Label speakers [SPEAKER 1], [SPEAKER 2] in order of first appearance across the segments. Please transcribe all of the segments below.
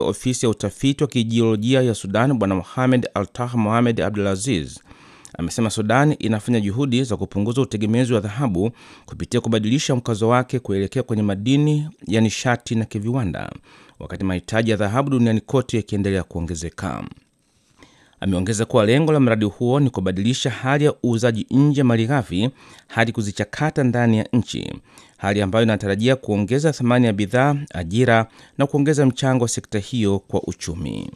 [SPEAKER 1] ofisi ya utafiti wa kijiolojia ya Sudan Bwana Mohamed Altah Mohamed Abdulaziz amesema Sudan inafanya juhudi za kupunguza utegemezi wa dhahabu kupitia kubadilisha mkazo wake kuelekea kwenye madini ya nishati na kiviwanda, wakati mahitaji ya dhahabu duniani kote yakiendelea kuongezeka. Ameongeza kuwa lengo la mradi huo ni kubadilisha hali ya uuzaji nje malighafi hadi kuzichakata ndani ya nchi, hali ambayo inatarajia kuongeza thamani ya bidhaa, ajira na kuongeza mchango wa sekta hiyo kwa uchumi.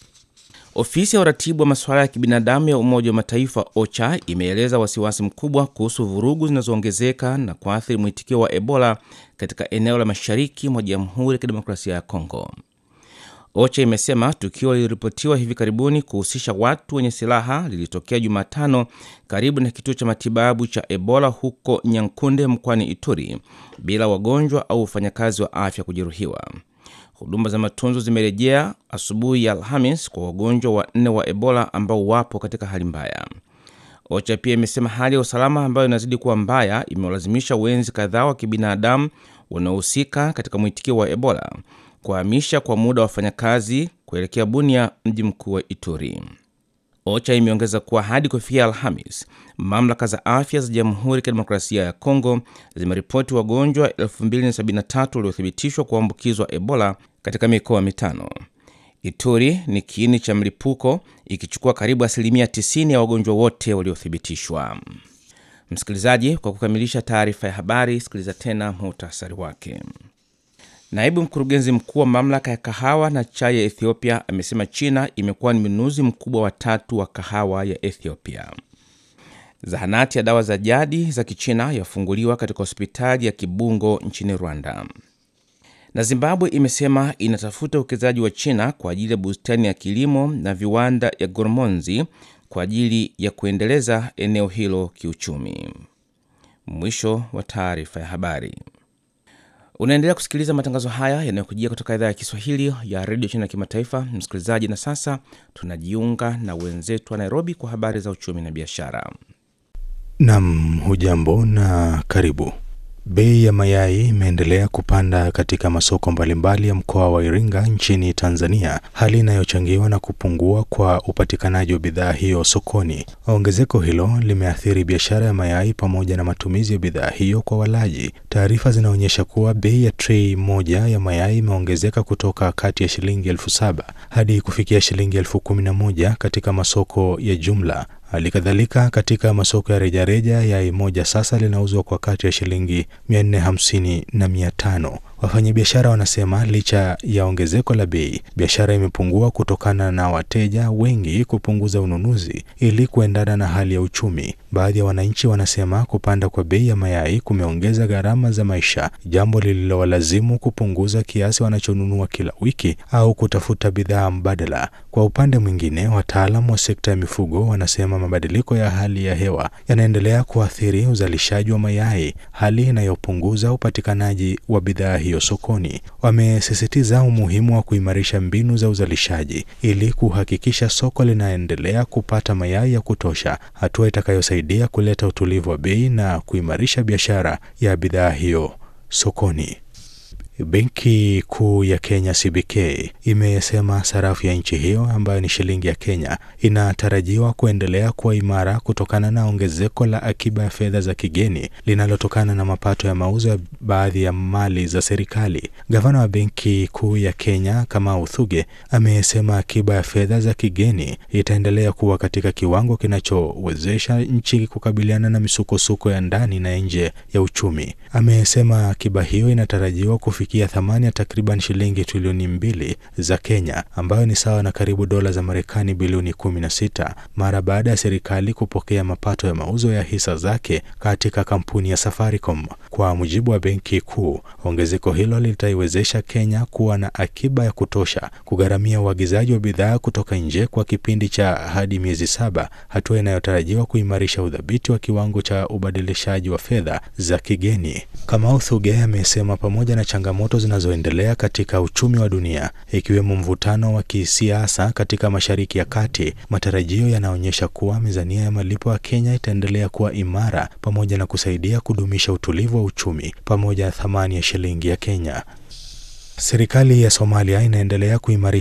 [SPEAKER 1] Ofisi ya uratibu wa masuala ya kibinadamu ya Umoja wa Mataifa OCHA imeeleza wasiwasi mkubwa kuhusu vurugu zinazoongezeka na kuathiri mwitikio wa Ebola katika eneo la mashariki mwa Jamhuri ya Kidemokrasia ya Kongo. OCHA imesema tukio liliripotiwa hivi karibuni kuhusisha watu wenye silaha lilitokea Jumatano karibu na kituo cha matibabu cha Ebola huko Nyankunde mkoani Ituri bila wagonjwa au wafanyakazi wa afya kujeruhiwa. Huduma za matunzo zimerejea asubuhi ya Alhamis kwa wagonjwa wanne wa Ebola ambao wapo katika hali mbaya. OCHA pia imesema hali ya usalama ambayo inazidi kuwa mbaya imewalazimisha wenzi kadhaa wa kibinadamu wanaohusika katika mwitikio wa Ebola kuhamisha kwa muda wa wafanyakazi kuelekea Bunia, mji mkuu wa Ituri. OCHA imeongeza kuwa hadi kufikia Alhamis, mamlaka za afya za Jamhuri ya Kidemokrasia ya Kongo zimeripoti wagonjwa 2073 waliothibitishwa kuambukizwa Ebola katika mikoa mitano. Ituri ni kiini cha mlipuko ikichukua karibu asilimia 90 ya wagonjwa wote waliothibitishwa. Msikilizaji, kwa kukamilisha taarifa ya habari, sikiliza tena muhtasari wake. Naibu mkurugenzi mkuu wa mamlaka ya kahawa na chai ya Ethiopia amesema China imekuwa ni mnunuzi mkubwa wa tatu wa kahawa ya Ethiopia. Zahanati ya dawa za jadi za Kichina yafunguliwa katika hospitali ya Kibungo nchini Rwanda. Na Zimbabwe imesema inatafuta uwekezaji wa China kwa ajili ya bustani ya kilimo na viwanda ya Gormonzi kwa ajili ya kuendeleza eneo hilo kiuchumi. Mwisho wa taarifa ya habari. Unaendelea kusikiliza matangazo haya yanayokujia kutoka idhaa ya Kiswahili ya redio China ya kimataifa, msikilizaji. Na sasa tunajiunga na wenzetu wa Nairobi kwa habari za uchumi na biashara.
[SPEAKER 2] Nam, hujambo na karibu. Bei ya mayai imeendelea kupanda katika masoko mbalimbali ya mkoa wa Iringa nchini Tanzania, hali inayochangiwa na kupungua kwa upatikanaji wa bidhaa hiyo sokoni. Ongezeko hilo limeathiri biashara ya mayai pamoja na matumizi ya bidhaa hiyo kwa walaji. Taarifa zinaonyesha kuwa bei ya trei moja ya mayai imeongezeka kutoka kati ya shilingi elfu saba hadi kufikia shilingi elfu kumi na moja katika masoko ya jumla. Hali kadhalika katika masoko ya rejareja yai moja sasa linauzwa kwa kati ya shilingi 450 na 500. Wafanyabiashara wanasema licha ya ongezeko la bei, biashara imepungua kutokana na wateja wengi kupunguza ununuzi ili kuendana na hali ya uchumi. Baadhi ya wananchi wanasema kupanda kwa bei ya mayai kumeongeza gharama za maisha, jambo lililowalazimu kupunguza kiasi wanachonunua kila wiki au kutafuta bidhaa mbadala. Kwa upande mwingine, wataalamu wa sekta ya mifugo wanasema mabadiliko ya hali ya hewa yanaendelea kuathiri uzalishaji wa mayai, hali inayopunguza upatikanaji wa bidhaa hiyo sokoni. Wamesisitiza umuhimu wa kuimarisha mbinu za uzalishaji ili kuhakikisha soko linaendelea kupata mayai ya kutosha, hatua itakayosaidia kuleta utulivu wa bei na kuimarisha biashara ya bidhaa hiyo sokoni. Benki Kuu ya Kenya CBK imesema sarafu ya nchi hiyo ambayo ni shilingi ya Kenya inatarajiwa kuendelea kuwa imara kutokana na ongezeko la akiba ya fedha za kigeni linalotokana na mapato ya mauzo ya baadhi ya mali za serikali. Gavana wa Benki Kuu ya Kenya Kamau Thuge amesema akiba ya fedha za kigeni itaendelea kuwa katika kiwango kinachowezesha nchi kukabiliana na misukosuko ya ndani na nje ya uchumi. Amesema akiba hiyo inatarajiwa kufikia thamani ya takriban shilingi trilioni mbili za Kenya ambayo ni sawa na karibu dola za Marekani bilioni 16 mara baada ya serikali kupokea mapato ya mauzo ya hisa zake katika kampuni ya Safaricom. Kwa mujibu wa Benki Kuu, ongezeko hilo litaiwezesha Kenya kuwa na akiba ya kutosha kugharamia uagizaji wa bidhaa kutoka nje kwa kipindi cha hadi miezi saba, hatua inayotarajiwa kuimarisha udhabiti wa kiwango cha ubadilishaji wa fedha za kigeni. Kamau Thuge amesema pamoja na changamoto zinazoendelea katika uchumi wa dunia ikiwemo mvutano wa kisiasa katika Mashariki ya Kati, matarajio yanaonyesha kuwa mizania ya malipo ya Kenya itaendelea kuwa imara pamoja na kusaidia kudumisha utulivu wa uchumi pamoja na thamani ya shilingi ya Kenya. Serikali ya Somalia inaendelea kuimarisha